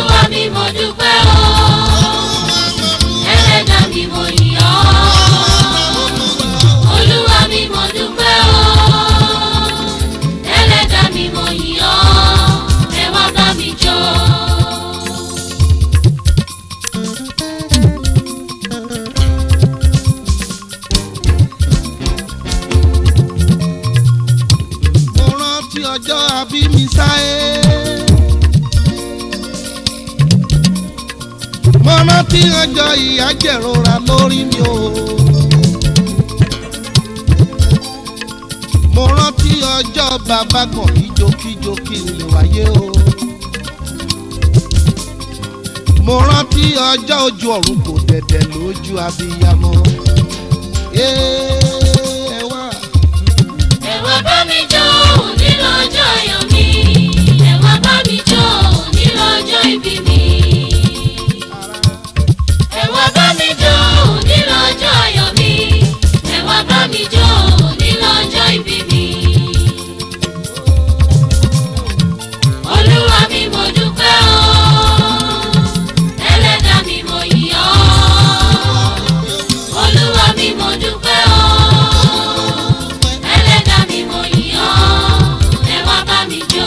olúwa mi mo dúpẹ́ o ẹlẹ́dà mi mo yìn ọ́ olúwa mi mo dúpẹ́ o ẹlẹ́dà mi mo yìn ọ́ ẹ wá bá mi jó. mo rántí ọjọ́ àbí mi sáyé. mo rántí ọjọ́ ìyà jẹ̀rora lórí mi o. mo rántí ọjọ́ bàbá kan kíjokíjo kí n lè wáyé o. mo rántí ọjọ́ ojú ọ̀run kò dẹ̀dẹ̀ lójú abiyamọ. ẹ wá. ẹ wá bá mi jó òní lọ́jọ́ ayọ̀ mi ẹ wá bá mi jó òní lọ́jọ́ ìbí mi. ẹ wá bá mi jó òní lọ́jọ́ ayọ̀ mi ẹ wá bá mi jó òní lọ́jọ́ ìbí mi. olúwa mi mo dúpẹ́ o ẹlẹ́dàá mi mo yìn ọ́ olúwa mi mo dúpẹ́ o ẹlẹ́dàá mi mo yìn ọ́ ẹ wá bá mi jó.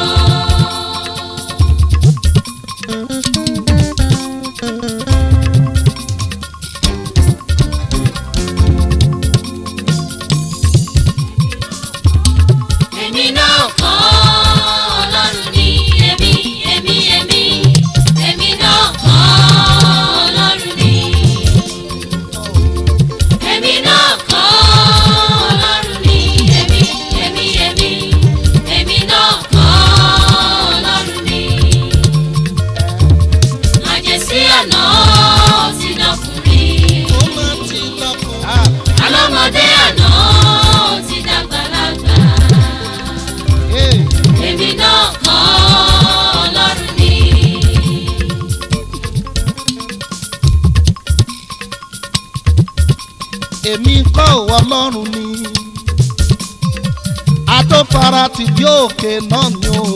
èmi náà kọ́ ọlọ́run ní èmi èmi èmi èmi náà kọ́ ọlọ́run ní. èmi náà kọ́ ọlọ́run ní èmi èmi èmi èmi náà kọ́ ọlọ́run ní. àjẹsí àná ti dọkùnrin alọ́mọdé àná ti dàgbàlagbà èmi náà kọ́ ọlọ́run ní. èmi kọ́ òwò ọlọ́run ni àtọ́fara ti bí òkè náà ni o.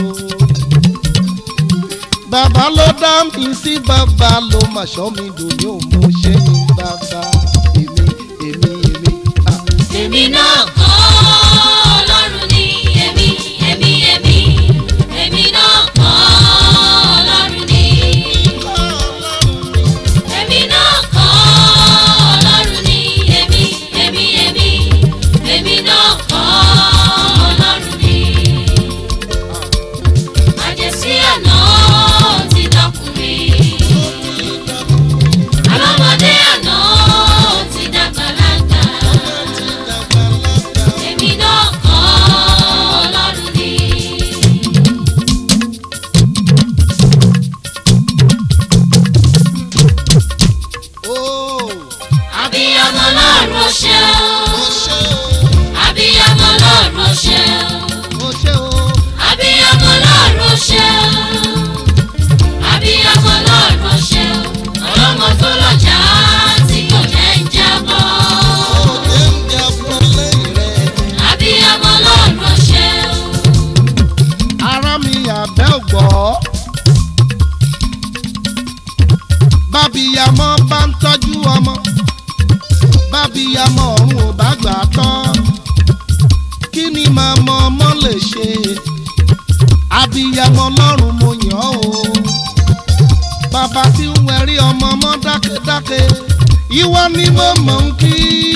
bàbá ló dá mi sí bàbá ló mà ṣọ́ mi dòní ò mú ṣe ní bàbá èmi èmi èmi. ah. èmi náà kọ́ ọlọ́run ní èmi èmi èmi èmi náà kọ́ ọlọ́run ní. èmi náà kọ́ ọlọ́run ní èmi èmi èmi èmi náà kọ́ ọlọ́run ní. àjẹsí àná ti dọkùnrin alọ́mọdé àná ti dàgbàlagbà èmi náà kọ́ ọlọ́run ní. Oh, abiyamọ lọ́run ó ṣe ó o ṣe abiyamọ lọ́run ó ṣe o ó ṣe o. abiyamọ lọ́run ó ṣe o abiyamọ lọ́run ó ṣe o ọlọ́mọ tó lọ́jà tí kò jẹ́ ń jábọ́ Òde ń jẹ fún lẹ́yìn rẹ̀. abiyamọ lọ́run ó ṣe o. ara mi àbẹ́ ògbọ́. bábíyamọ bá ń tọ́jú ọmọ bábíyamọ ọ̀run ò bá gbà á tán kí ni màmá ọmọ lè ṣe abíyamọ lọ́run mo yàn ọ́ o bàbá tí ń wẹ̀rí ọmọ ọmọ dákẹ́dákẹ́ ìwọ ni mo mọ̀ ń kí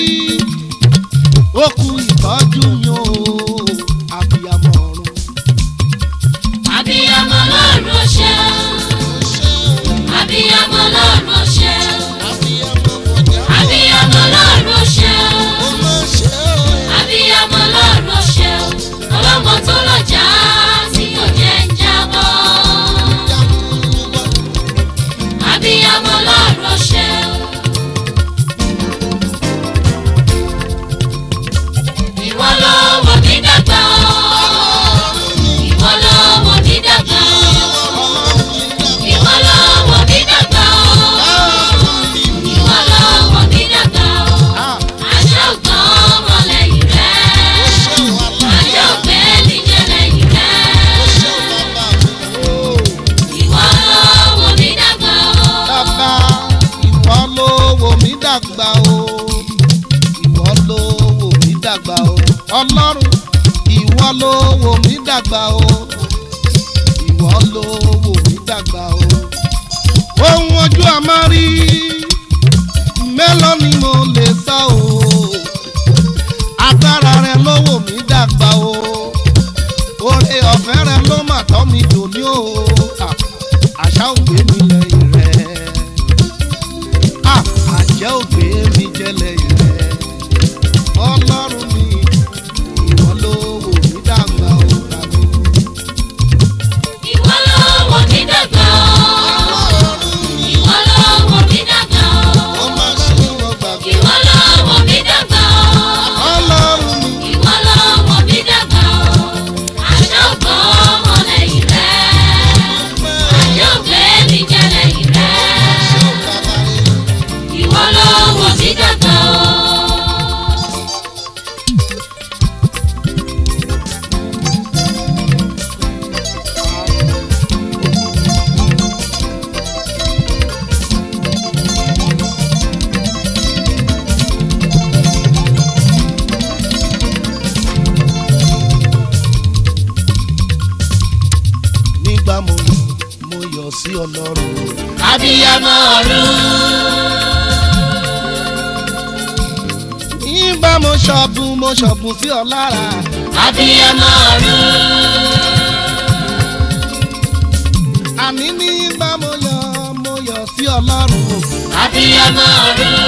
ó kú ìtọ́jú mi o abíyamọ ọ̀run. abiyamọ lọ́run ó ṣe o abiyamọ lọ́run ó ṣe o abiyamọ lọ́run ó ṣe o abiyamọ lọ́run ó ṣe o ọlọ́mọ tó lọ́jà tí kò jẹ́ ń jábọ́ abiyamọ lọ́run ó ṣe o. ìwọ ló wò mí dàgbà o ìwọ ló wò mí dàgbà o ìwọ ló wò mí dàgbà o dàgbà o ìwọ ló wò mí dàgbà o ọlọ́run ìwọ ló wò mí dàgbà o ìwọ ló wò mí dàgbà o ohun ojú àmárí mélòó ni mo lè sọ o agbára rẹ ló wò mí dàgbà o oore ọ̀fẹ́ rẹ ló mà tọ́ mi dòní o à, àṣà ògbé mi lẹ́yìn rẹ à, àjẹ́ ògbé mi jẹ́ lẹ́yìn rẹ ọlọ́run mi ìwọ ló wò mí dàgbà o tàbí. Ìwọ ló wò mí dàgbà o. Ìwọ ló wò mí dàgbà o. ọmọ sí wọn gbàgbé Ìwọ ló wò mí dàgbà o. ọlọ́run mi. Ìwọ ló wò mí dàgbà o. Àṣà ògbó ọmọ lẹ́yìn rẹ̀. Àṣà ògbé mi jẹ́ lẹ́yìn rẹ̀. Ìwọ ló wò mí dàgbà o. nígbà mo mo yọ̀ sí ọlọ́run Abiyamọ ọ̀run. nígbà mo ṣọ̀bùn mo ṣọ̀bùn sí ọ lára Abiyamọ ọ̀run. àní nígbà mo yọ̀ mo yọ̀ sí ọlọ́run Abiyamọ ọ̀run.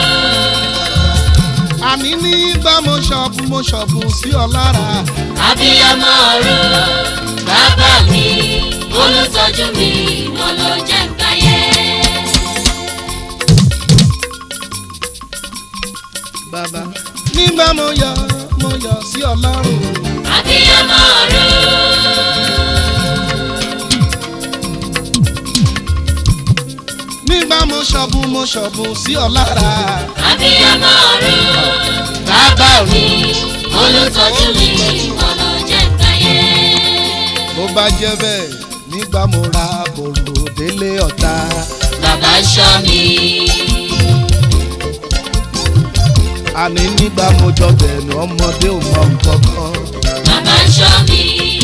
àní nígbà mo ṣọ̀bùn mo ṣọ̀bùn sí ọ lára Abiyamọ ọ̀run. Bàbá mi, olùtọ́jú mi, wọ́n ló jẹ́ ń gbáyé. bàbá nígbà mo yọ̀ mo yọ̀ sí ọlọ́run Abiyamọ ọ̀run. nígbà mo ṣọ̀bùn mo ṣọ̀bùn sí ọ lára Abiyamọ ọ̀run. Bàbá mi, olùtọ́jú mi, wọ́n ló jẹ́ ń gbáyé. bó bá jẹ́ bẹ́ẹ̀ nígbà mo ra bòrò délé ọ̀tá Bàbá ṣọ́ mi. àní nígbà mo jọ bẹ̀rù ọmọdé ò mọ nǹkan kan. Bàbá ṣọ́ mi.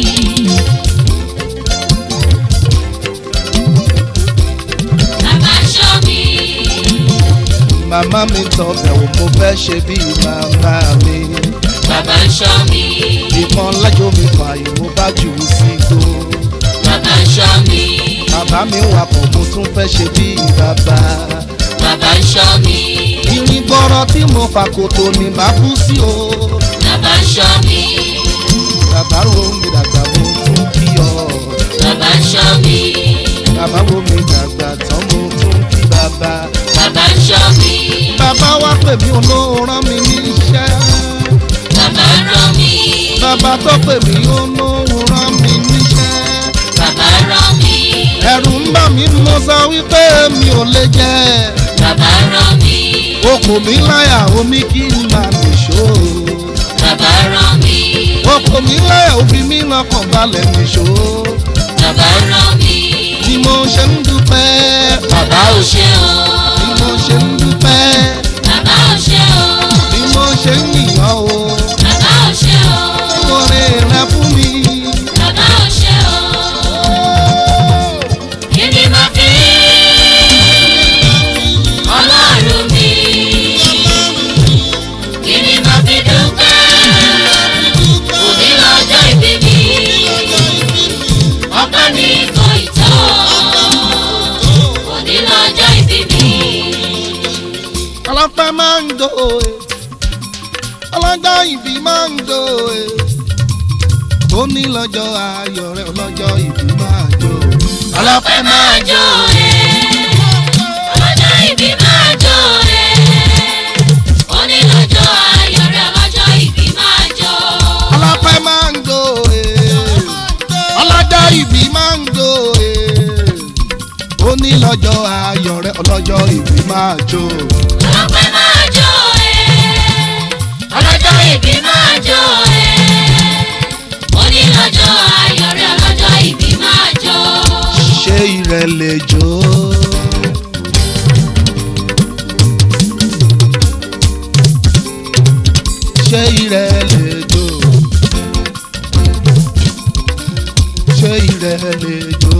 Bàbá ṣọ́ mi. màmá mi tọbẹ̀ wò mo fẹ́ ṣe bí màmá mi. Bàbá ṣọ́ mi. ìkan lájò mi fààyè mo bá jù ú sí igbó. Bàbá ṣọ́ mi. bàbá mi wà pọ̀ mo tún fẹ́ ṣe bí bàbá. Bàbá ṣọ́ mi. irin gbọ́rọ̀ tí mo fà kòtò ní bá kú sí o. Bàbá ṣọ́ mi. bàbá wo mi dàgbà mo tún kí ọ. Bàbá ṣọ́ mi. bàbá wo mi dàgbà tán mo tún kí bàbá. Bàbá ṣọ́ mi. bàbá wá pè mí olóòrán mi níṣẹ́. Bàbá rán mi. bàbá tó pè mí olóòrán mi níṣẹ́. Bàbá rán mi. ẹ̀rù ń bà mí mo sọ wípé mi ò lè jẹ́ Bàbá rán mi. okùn mi láyà omi kí n máa nìṣó Bàbá rán mi. okùn mi láyà òbí mi lọ́kàn balẹ̀ nìṣó Bàbá rán mi. ni mo ṣe ń dúpẹ́ Bàbá ò ṣe o. ni mo ṣe ń dúpẹ́ Bàbá ò ṣe o. ni mo ṣe ń yìnyàn o Bàbá ò ṣe o. oore rẹ fún mi. Bàbá ò ṣe o. Kí ni màá fi Ọlọ́run mi? Kí ni màá fi dúpẹ́? Òní lọ́jọ́ ìbí mi. Ọpẹ́ mi kò ì tó. Òní lọ́jọ́ ìbí mi. ọlọ́pẹ́ máa ń do e ọlọ́jọ́ ìbí máa ń do e ó ní lọ́jọ́ ayọ̀ rẹ ọlọ́jọ́ ìbí máa jó Ọlọ́pẹ́ máa jó ẹ. Ọlọ́jọ́ ìbí máa jó ẹ. Òní lọ́jọ́ ayọ̀ rẹ̀ ọlọ́jọ́ ìbí máa jó. ọlọ́pẹ́ máa ń do e ọlọ́jọ́ ìbí máa ń do e ó ní lọ́jọ́ ayọ̀ rẹ ọlọ́jọ́ ìbí máa jó Ọlọ́pẹ́ máa jó ẹ. Ọlọ́jọ́ ìbí máa jó ẹ. Òní lọ́jọ́ ayọ̀ rẹ̀ ọlọ́jọ́ ìbí máa jó. ṣé ìrẹ̀lẹ̀ jó ṣé ìrẹ́ lè jó ṣé ìrẹ́ lè jó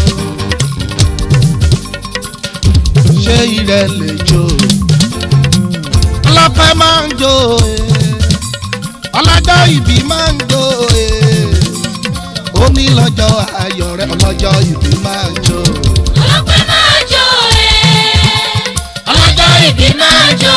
ṣé ìrẹ́ lè jó ọlọ́pẹ́ máa ń jó eh. ọlọ́jọ́ ìbí máa ń jó eh. ó ní lọ́jọ́ ayọ̀ rẹ̀ ọlọ́jọ́ ìbí máa ń jó. ọlọ́pẹ́ máa jó ẹ̀ ọlọ́jọ́ ìbí máa jó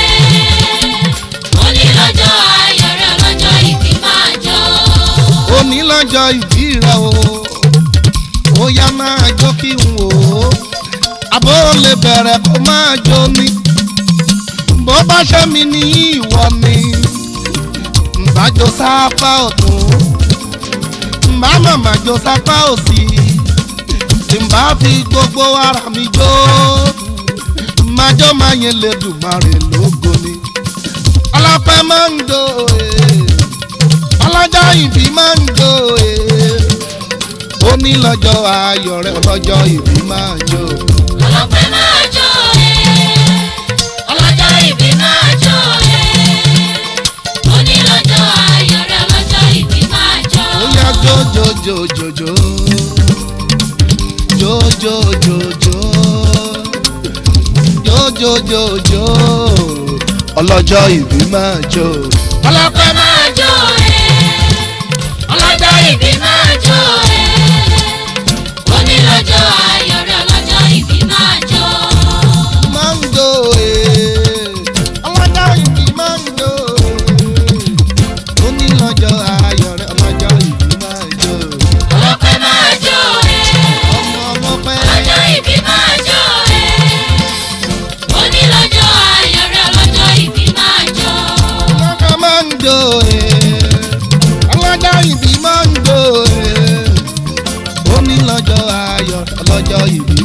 ẹ̀ onílọ́jọ́ ayọ̀ rẹ̀ ọlọ́jọ́ ìbí máa jó. ó ní lọ́jọ́ ìbí rẹ̀ o ó yá máa jó kí n wò ó àbó lè bẹ̀rẹ̀ kó máa jó ni bó bá ṣe mi ní ìwọ ni ǹbájó sápá ọ̀tún ǹbá màmá jó sápá òsì ǹbá fi gbogbo ara mi jó májó máa yẹn lè dùn máa rè lógo ni ọlọ́pẹ́ máa ń jó ee ọlọ́jọ́ ìbí máa ń jó ee ó ní lọ́jọ́ ayọ̀ rẹ̀ ọlọ́jọ́ ìbí máa jó ọlọ́pẹ́ máa jó ẹ̀ ọlọ́jọ́ ìbí máa jó ẹ̀ onílọ́jọ́ ayọ̀ rẹ̀ ọlọ́jọ́ ìbí máa jó. ó yá jó jó jó jó jó jó jó jó jó jó jó jó jó ọlọ́jọ́ ìbí máa jó ọlọ́pẹ́ máa jó ẹ̀ ọlọ́jọ́ ìbí máa jó ẹ̀ onílọ́jọ́ ayọ̀ rẹ̀ ọlọ́jọ́ ìbí máa jó. máa ń jó ee ọlọ́jọ́ ìbí máa ń jó ee ó ní lọ́jọ́ ayọ̀ rẹ̀ ọlọ́jọ́ ìbí máa jó ọlọ́pẹ́ máa jó ẹ̀ ọmọ ọmọ pẹ́. ọlọ́jọ́ ìbí máa jó ẹ̀ onílọ́jọ́ ayọ̀ rẹ̀ ọlọ́jọ́ ìbí máa jó. Ọlọ́jọ́ máa ń jó ee. Ọlọ́jọ́ ìbí máa ń jó ee. Ó ní lọ́jọ́ ayọ̀ ọlọ́jọ́ ìbí